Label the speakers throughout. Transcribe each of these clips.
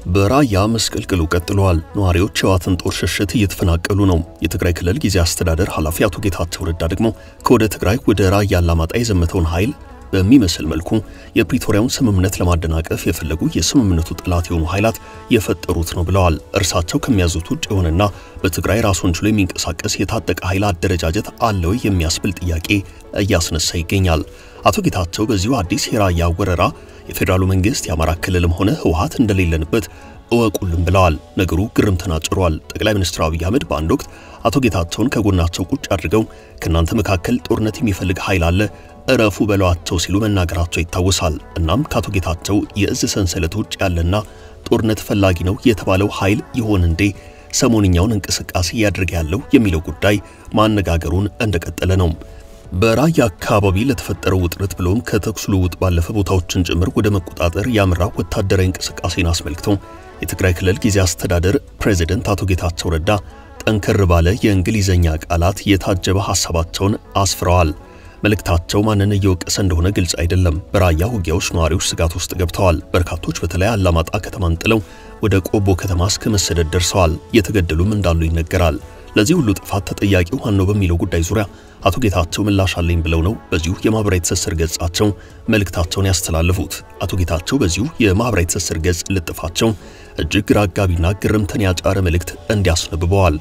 Speaker 1: በራያ መስቀልቅሉ ቀጥሏል። ነዋሪዎች የህወሓትን ጦር ሽሽት እየተፈናቀሉ ነው። የትግራይ ክልል ጊዜያዊ አስተዳደር ኃላፊ አቶ ጌታቸው ረዳ ደግሞ ከወደ ትግራይ ወደ ራያ አላማጣ የዘመተውን ኃይል በሚመስል መልኩ የፕሪቶሪያውን ስምምነት ለማደናቀፍ የፈለጉ የስምምነቱ ጠላት የሆኑ ኃይላት የፈጠሩት ነው ብለዋል። እርሳቸው ከሚያዙት ውጭ የሆነና በትግራይ ራሱን ችሎ የሚንቀሳቀስ የታጠቀ ኃይል አደረጃጀት አለው የሚያስብል ጥያቄ እያስነሳ ይገኛል። አቶ ጌታቸው በዚሁ አዲስ የራያ ወረራ የፌዴራሉ መንግስት የአማራ ክልልም ሆነ ህወሓት እንደሌለንበት እወቁልን ብለዋል። ነገሩ ግርምትን አጭሯል። ጠቅላይ ሚኒስትር አብይ አህመድ በአንድ ወቅት አቶ ጌታቸውን ከጎናቸው ቁጭ አድርገው ከእናንተ መካከል ጦርነት የሚፈልግ ኃይል አለ እረፉ በሏቸው ሲሉ መናገራቸው ይታወሳል። እናም ከአቶ ጌታቸው የእዝ ሰንሰለት ውጭ ያለና ጦርነት ፈላጊ ነው የተባለው ኃይል ይሆን እንዴ ሰሞንኛውን እንቅስቃሴ እያደረገ ያለው የሚለው ጉዳይ ማነጋገሩን እንደቀጠለ ነው። በራያ አካባቢ ለተፈጠረው ውጥረት ብሎም ከተኩስ ልውውጥ ባለፈ ቦታዎችን ጭምር ወደ መቆጣጠር ያመራ ወታደራዊ እንቅስቃሴን አስመልክቶ የትግራይ ክልል ጊዜያዊ አስተዳደር ፕሬዝደንት አቶ ጌታቸው ረዳ ጠንከር ባለ የእንግሊዘኛ ቃላት የታጀበ ሐሳባቸውን አስፍረዋል። መልእክታቸው ማንን እየወቀሰ እንደሆነ ግልጽ አይደለም። በራያ ውጊያዎች ነዋሪዎች ስጋት ውስጥ ገብተዋል። በርካቶች በተለይ አላማጣ ከተማን ጥለው ወደ ቆቦ ከተማ እስከ መሰደድ ደርሰዋል። እየተገደሉም እንዳሉ ይነገራል። ለዚህ ሁሉ ጥፋት ተጠያቂው ማን ነው በሚለው ጉዳይ ዙሪያ አቶ ጌታቸው ምላሽ አለኝ ብለው ነው በዚሁ የማህበራዊ ትስስር ገጻቸው መልእክታቸውን ያስተላለፉት። አቶ ጌታቸው በዚሁ የማህበራዊ ትስስር ገጽ ልጥፋቸው እጅግ ግራ አጋቢና ግርምትን ያጫረ መልእክት እንዲያስነብበዋል።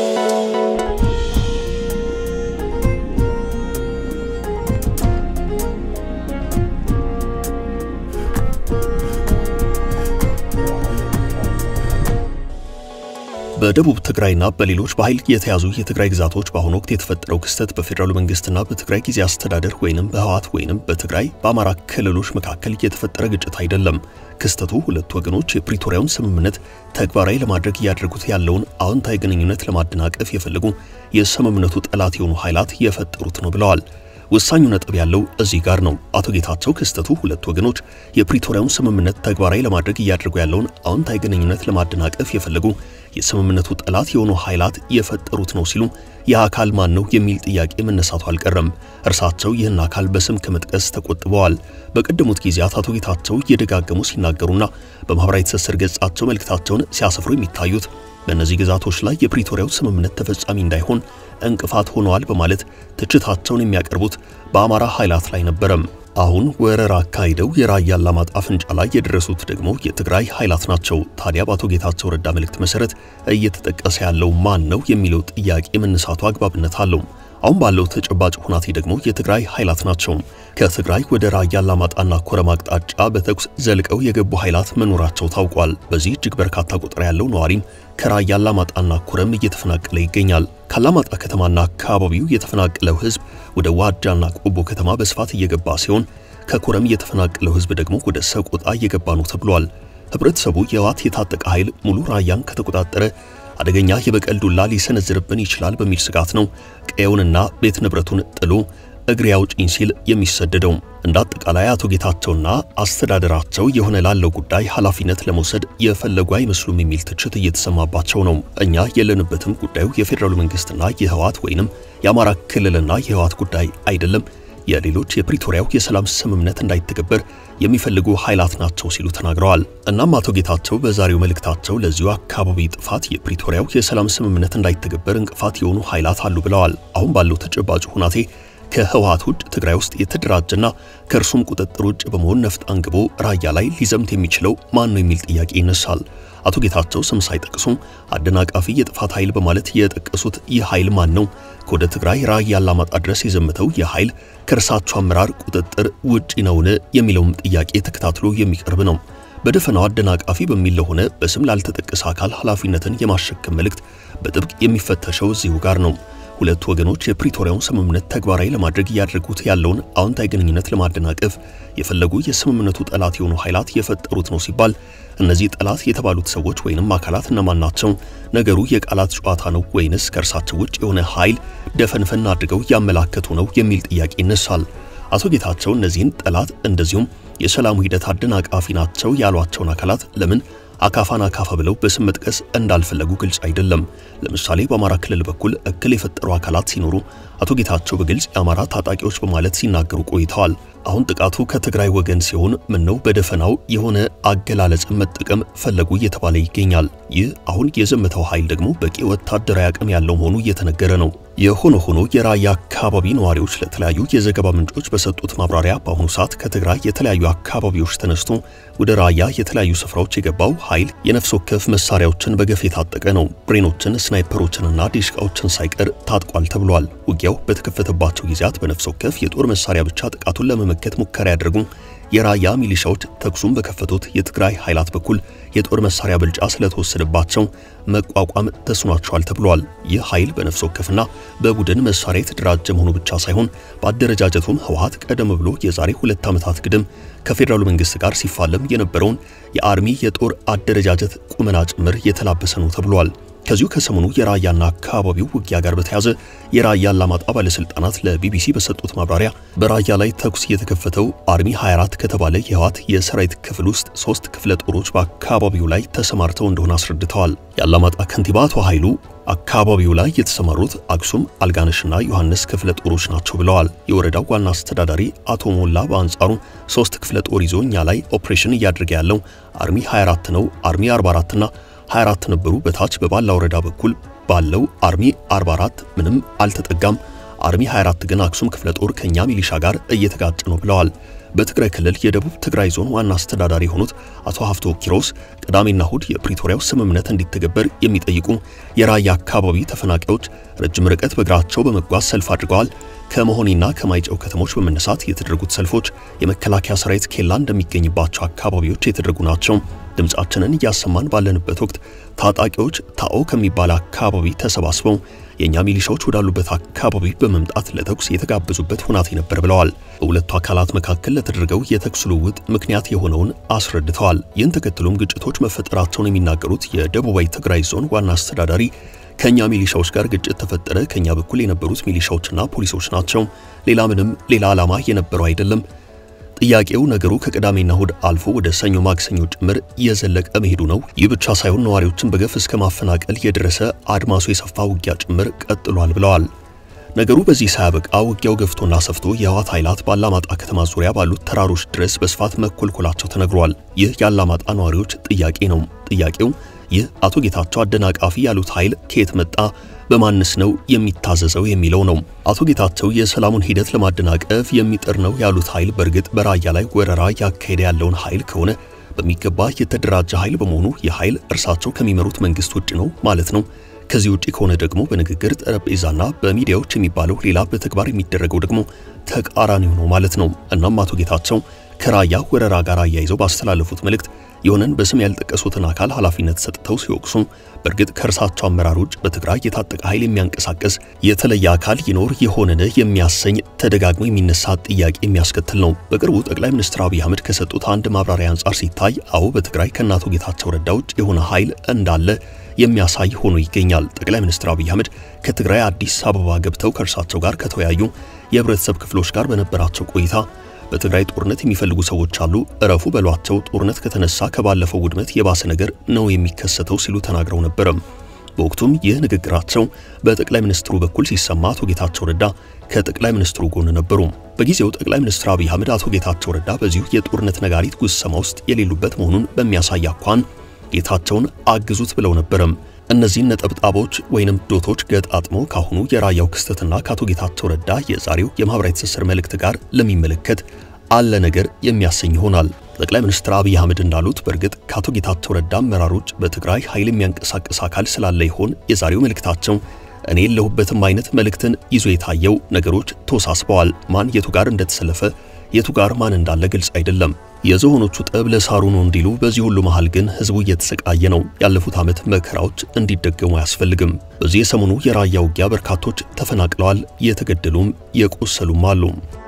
Speaker 1: በደቡብ ትግራይና በሌሎች በኃይል የተያዙ የትግራይ ግዛቶች በአሁኑ ወቅት የተፈጠረው ክስተት በፌዴራሉ መንግስትና በትግራይ ጊዜያዊ አስተዳደር ወይንም በህወሓት ወይንም በትግራይ በአማራ ክልሎች መካከል የተፈጠረ ግጭት አይደለም። ክስተቱ ሁለቱ ወገኖች የፕሪቶሪያውን ስምምነት ተግባራዊ ለማድረግ እያደረጉት ያለውን አዎንታዊ ግንኙነት ለማደናቀፍ የፈለጉ የስምምነቱ ጠላት የሆኑ ኃይላት የፈጠሩት ነው ብለዋል። ወሳኙ ነጥብ ያለው እዚህ ጋር ነው። አቶ ጌታቸው ክስተቱ ሁለቱ ወገኖች የፕሪቶሪያውን ስምምነት ተግባራዊ ለማድረግ እያደረጉ ያለውን አዎንታዊ ግንኙነት ለማደናቀፍ የፈለጉ የስምምነቱ ጠላት የሆኑ ኃይላት የፈጠሩት ነው ሲሉ ይህ አካል ማን ነው የሚል ጥያቄ መነሳቱ አልቀረም። እርሳቸው ይህን አካል በስም ከመጥቀስ ተቆጥበዋል። በቀደሙት ጊዜያት አቶ ጌታቸው እየደጋገሙ ሲናገሩና በማህበራዊ ትስስር ገጻቸው መልእክታቸውን ሲያሰፍሩ የሚታዩት በእነዚህ ግዛቶች ላይ የፕሪቶሪያው ስምምነት ተፈጻሚ እንዳይሆን እንቅፋት ሆነዋል በማለት ትችታቸውን የሚያቀርቡት በአማራ ኃይላት ላይ ነበረም። አሁን ወረራ አካሂደው የራያ አላማጣ አፍንጫ ላይ የደረሱት ደግሞ የትግራይ ኃይላት ናቸው። ታዲያ በአቶ ጌታቸው ረዳ መልእክት መሰረት እየተጠቀሰ ያለው ማን ነው የሚለው ጥያቄ መነሳቱ አግባብነት አለው። አሁን ባለው ተጨባጭ ሁናቴ ደግሞ የትግራይ ኃይላት ናቸው። ከትግራይ ወደ ራያ አላማጣና ኮረም አቅጣጫ በተኩስ ዘልቀው የገቡ ኃይላት መኖራቸው ታውቋል። በዚህ እጅግ በርካታ ቁጥር ያለው ነዋሪም ከራያ አላማጣና ኮረም እየተፈናቀለ ይገኛል። ከአላማጣ ከተማና አካባቢው የተፈናቀለው ሕዝብ ወደ ዋጃና ቆቦ ከተማ በስፋት እየገባ ሲሆን ከኮረም የተፈናቀለው ሕዝብ ደግሞ ወደ ሰቆጣ እየገባ ነው ተብሏል። ህብረተሰቡ የህወሓት የታጠቀ ኃይል ሙሉ ራያን ከተቆጣጠረ አደገኛ የበቀል ዱላ ሊሰነዝርብን ይችላል በሚል ስጋት ነው ቀየውንና ቤት ንብረቱን ጥሎ እግሬ አውጪኝ ሲል የሚሰደደው። እንደ አጠቃላይ አቶ ጌታቸውና አስተዳደራቸው የሆነ ላለው ጉዳይ ኃላፊነት ለመውሰድ የፈለጉ አይመስሉም የሚል ትችት እየተሰማባቸው ነው። እኛ የለንበትም፣ ጉዳዩ የፌዴራሉ መንግስትና የህወሓት ወይንም የአማራ ክልልና የህወሓት ጉዳይ አይደለም የሌሎች የፕሪቶሪያው የሰላም ስምምነት እንዳይተገበር የሚፈልጉ ኃይላት ናቸው ሲሉ ተናግረዋል። እናም አቶ ጌታቸው በዛሬው መልእክታቸው ለዚሁ አካባቢ ጥፋት የፕሪቶሪያው የሰላም ስምምነት እንዳይተገበር እንቅፋት የሆኑ ኃይላት አሉ ብለዋል። አሁን ባለው ተጨባጭ ሁናቴ ከህወሓት ውጭ ትግራይ ውስጥ የተደራጀና ከእርሱም ቁጥጥር ውጭ በመሆን ነፍጥ አንግቦ ራያ ላይ ሊዘምት የሚችለው ማን ነው የሚል ጥያቄ ይነሳል። አቶ ጌታቸው ስም ሳይጠቅሱ አደናቃፊ የጥፋት ኃይል በማለት የጠቀሱት ይህ ኃይል ማን ነው? ከወደ ትግራይ ራያ አላማጣ ድረስ የዘመተው ይህ ኃይል ከእርሳቸው አመራር ቁጥጥር ውጪ ነውን? የሚለውም ጥያቄ ተከታትሎ የሚቀርብ ነው። በደፈናው አደናቃፊ በሚል ለሆነ በስም ላልተጠቀሰ አካል ኃላፊነትን የማሸከም መልእክት በጥብቅ የሚፈተሸው እዚሁ ጋር ነው። ሁለቱ ወገኖች የፕሪቶሪያውን ስምምነት ተግባራዊ ለማድረግ እያደረጉት ያለውን አዎንታዊ ግንኙነት ለማደናቀፍ የፈለጉ የስምምነቱ ጠላት የሆኑ ኃይላት የፈጠሩት ነው ሲባል እነዚህ ጠላት የተባሉት ሰዎች ወይንም አካላት እነማን ናቸው? ነገሩ የቃላት ጨዋታ ነው ወይንስ ከእርሳቸው ውጭ የሆነ ኃይል ደፈንፈን አድርገው ያመላከቱ ነው የሚል ጥያቄ ይነሳል። አቶ ጌታቸው እነዚህን ጠላት እንደዚሁም የሰላሙ ሂደት አደናቃፊ ናቸው ያሏቸውን አካላት ለምን አካፋን አካፋ ብለው በስም መጥቀስ እንዳልፈለጉ ግልጽ አይደለም። ለምሳሌ በአማራ ክልል በኩል እክል የፈጠሩ አካላት ሲኖሩ አቶ ጌታቸው በግልጽ የአማራ ታጣቂዎች በማለት ሲናገሩ ቆይተዋል። አሁን ጥቃቱ ከትግራይ ወገን ሲሆን ምነው በደፈናው የሆነ አገላለጽን መጠቀም ፈለጉ እየተባለ ይገኛል። ይህ አሁን የዘመተው ኃይል ደግሞ በቂ ወታደራዊ አቅም ያለው መሆኑ እየተነገረ ነው። የሆነ ሆኖ የራያ አካባቢ ነዋሪዎች ለተለያዩ የዘገባ ምንጮች በሰጡት ማብራሪያ በአሁኑ ሰዓት ከትግራይ የተለያዩ አካባቢዎች ተነስቶ ወደ ራያ የተለያዩ ስፍራዎች የገባው ኃይል የነፍስ ወከፍ መሳሪያዎችን በገፍ የታጠቀ ነው። ብሬኖችን፣ ስናይፐሮችንና ዲሽቃዎችን ሳይቀር ታጥቋል ተብሏል። ውጊያው በተከፈተባቸው ጊዜያት በነፍስ ወከፍ የጦር መሳሪያ ብቻ ጥቃቱን ለመመከት ሙከራ ያደርጉ የራያ ሚሊሻዎች ተኩሱን በከፈቱት የትግራይ ኃይላት በኩል የጦር መሳሪያ ብልጫ ስለተወሰደባቸው መቋቋም ተስኗቸዋል ተብሏል። ይህ ኃይል በነፍስ ወከፍና በቡድን መሳሪያ የተደራጀ መሆኑ ብቻ ሳይሆን በአደረጃጀቱም ህወሓት ቀደም ብሎ የዛሬ ሁለት ዓመታት ግድም ከፌዴራሉ መንግስት ጋር ሲፋለም የነበረውን የአርሚ የጦር አደረጃጀት ቁመና ጭምር የተላበሰ ነው ተብሏል። ከዚሁ ከሰሞኑ የራያና አካባቢው ውጊያ ጋር በተያዘ የራያ አላማጣ ባለስልጣናት ለቢቢሲ በሰጡት ማብራሪያ በራያ ላይ ተኩስ የተከፈተው አርሚ 24 ከተባለ የህወሓት የሰራዊት ክፍል ውስጥ ሶስት ክፍለ ጦሮች በአካባቢው ላይ ተሰማርተው እንደሆነ አስረድተዋል። የአላማጣ ከንቲባ አቶ ኃይሉ አካባቢው ላይ የተሰማሩት አክሱም፣ አልጋነሽና ዮሐንስ ክፍለ ጦሮች ናቸው ብለዋል። የወረዳው ዋና አስተዳዳሪ አቶ ሞላ በአንጻሩ ሶስት ክፍለ ጦር ይዞ እኛ ላይ ኦፕሬሽን እያደረገ ያለው አርሚ 24 ነው። አርሚ 44ና 24 ነበሩ። በታች በባላ ወረዳ በኩል ባለው አርሚ 44 ምንም አልተጠጋም። አርሚ 24 ግን አክሱም ክፍለ ጦር ከኛ ሚሊሻ ጋር እየተጋጨ ነው ብለዋል። በትግራይ ክልል የደቡብ ትግራይ ዞን ዋና አስተዳዳሪ የሆኑት አቶ ሀፍቶ ኪሮስ ቅዳሜና እሁድ የፕሪቶሪያው ስምምነት እንዲተገበር የሚጠይቁ የራያ አካባቢ ተፈናቃዮች ረጅም ርቀት በእግራቸው በመጓዝ ሰልፍ አድርገዋል። ከመሆኒና ከማይጨው ከተሞች በመነሳት የተደረጉት ሰልፎች የመከላከያ ሰራዊት ኬላ እንደሚገኝባቸው አካባቢዎች የተደረጉ ናቸው። ድምፃችንን እያሰማን ባለንበት ወቅት ታጣቂዎች ታኦ ከሚባል አካባቢ ተሰባስበው የእኛ ሚሊሻዎች ወዳሉበት አካባቢ በመምጣት ለተኩስ የተጋበዙበት ሁናቴ ነበር ብለዋል። በሁለቱ አካላት መካከል ለተደረገው የተኩስ ልውውጥ ምክንያት የሆነውን አስረድተዋል። ይህን ተከትሎም ግጭቶች መፈጠራቸውን የሚናገሩት የደቡባዊ ትግራይ ዞን ዋና አስተዳዳሪ ከኛ ሚሊሻዎች ጋር ግጭት ተፈጠረ። ከኛ በኩል የነበሩት ሚሊሻዎችና ፖሊሶች ናቸው። ሌላ ምንም ሌላ ዓላማ የነበረው አይደለም። ጥያቄው ነገሩ ከቅዳሜና እሁድ አልፎ ወደ ሰኞ ማክሰኞ ጭምር የዘለቀ መሄዱ ነው። ይህ ብቻ ሳይሆን ነዋሪዎችን በገፍ እስከ ማፈናቀል የደረሰ አድማሱ የሰፋ ውጊያ ጭምር ቀጥሏል ብለዋል። ነገሩ በዚህ ሳያበቃ ውጊያው ገፍቶና ሰፍቶ የህወሓት ኃይላት በአላማጣ ከተማ ዙሪያ ባሉት ተራሮች ድረስ በስፋት መኮልኮላቸው ተነግሯል። ይህ የአላማጣ ነዋሪዎች ጥያቄ ነው። ጥያቄው ይህ አቶ ጌታቸው አደናቃፊ ያሉት ኃይል ከየት መጣ? በማንስ ነው የሚታዘዘው የሚለው ነው። አቶ ጌታቸው የሰላሙን ሂደት ለማደናቀፍ የሚጥር ነው ያሉት ኃይል በእርግጥ በራያ ላይ ወረራ ያካሄደ ያለውን ኃይል ከሆነ በሚገባ የተደራጀ ኃይል በመሆኑ የኃይል እርሳቸው ከሚመሩት መንግስት ውጭ ነው ማለት ነው። ከዚህ ውጪ ከሆነ ደግሞ በንግግር ጠረጴዛና በሚዲያዎች የሚባለው ሌላ፣ በተግባር የሚደረገው ደግሞ ተቃራኒው ነው ማለት ነው። እናም አቶ ጌታቸው ከራያ ወረራ ጋር አያይዘው ባስተላለፉት መልእክት የሆነን በስም ያልጠቀሱትን አካል ኃላፊነት ሰጥተው ሲወቅሱ በእርግጥ ከእርሳቸው አመራር ውጭ በትግራይ የታጠቀ ኃይል የሚያንቀሳቀስ የተለየ አካል ይኖር የሆነን የሚያሰኝ ተደጋግሞ የሚነሳ ጥያቄ የሚያስከትል ነው። በቅርቡ ጠቅላይ ሚኒስትር አብይ አህመድ ከሰጡት አንድ ማብራሪያ አንጻር ሲታይ አዎ በትግራይ ከእናቶ ጌታቸው ረዳ ውጭ የሆነ ኃይል እንዳለ የሚያሳይ ሆኖ ይገኛል። ጠቅላይ ሚኒስትር አብይ አህመድ ከትግራይ አዲስ አበባ ገብተው ከእርሳቸው ጋር ከተወያዩ የህብረተሰብ ክፍሎች ጋር በነበራቸው ቆይታ በትግራይ ጦርነት የሚፈልጉ ሰዎች አሉ፣ እረፉ በሏቸው። ጦርነት ከተነሳ ከባለፈው ውድመት የባሰ ነገር ነው የሚከሰተው ሲሉ ተናግረው ነበረም። በወቅቱም ይህ ንግግራቸው በጠቅላይ ሚኒስትሩ በኩል ሲሰማ አቶ ጌታቸው ረዳ ከጠቅላይ ሚኒስትሩ ጎን ነበሩ። በጊዜው ጠቅላይ ሚኒስትር አብይ አህመድ አቶ ጌታቸው ረዳ በዚሁ የጦርነት ነጋሪት ጉሰማ ውስጥ የሌሉበት መሆኑን በሚያሳይ አኳን ጌታቸውን አግዙት ብለው ነበረም። እነዚህን ነጠብጣቦች ወይንም ዶቶች ገጣጥሞ ካሁኑ የራያው ክስተትና ከአቶ ጌታቸው ረዳ የዛሬው የማህበራዊ ትስስር መልእክት ጋር ለሚመለከት አለ ነገር የሚያሰኝ ይሆናል። ጠቅላይ ሚኒስትር አብይ አህመድ እንዳሉት በእርግጥ ከአቶ ጌታቸው ረዳ አመራሮች በትግራይ ኃይል የሚያንቀሳቅስ አካል ስላለ ይሆን የዛሬው መልእክታቸው እኔ የለሁበትም አይነት መልእክትን ይዞ የታየው ነገሮች ተወሳስበዋል። ማን የቱ ጋር እንደተሰለፈ የቱ ጋር ማን እንዳለ ግልጽ አይደለም። የዝሆኖቹ ጠብ ለሳሩ ነው እንዲሉ፣ በዚህ ሁሉ መሃል ግን ህዝቡ እየተሰቃየ ነው። ያለፉት ዓመት መከራዎች እንዲደገሙ አያስፈልግም። በዚህ የሰሞኑ የራያ ውጊያ በርካቶች ተፈናቅለዋል፣ የተገደሉም የቆሰሉም አሉ።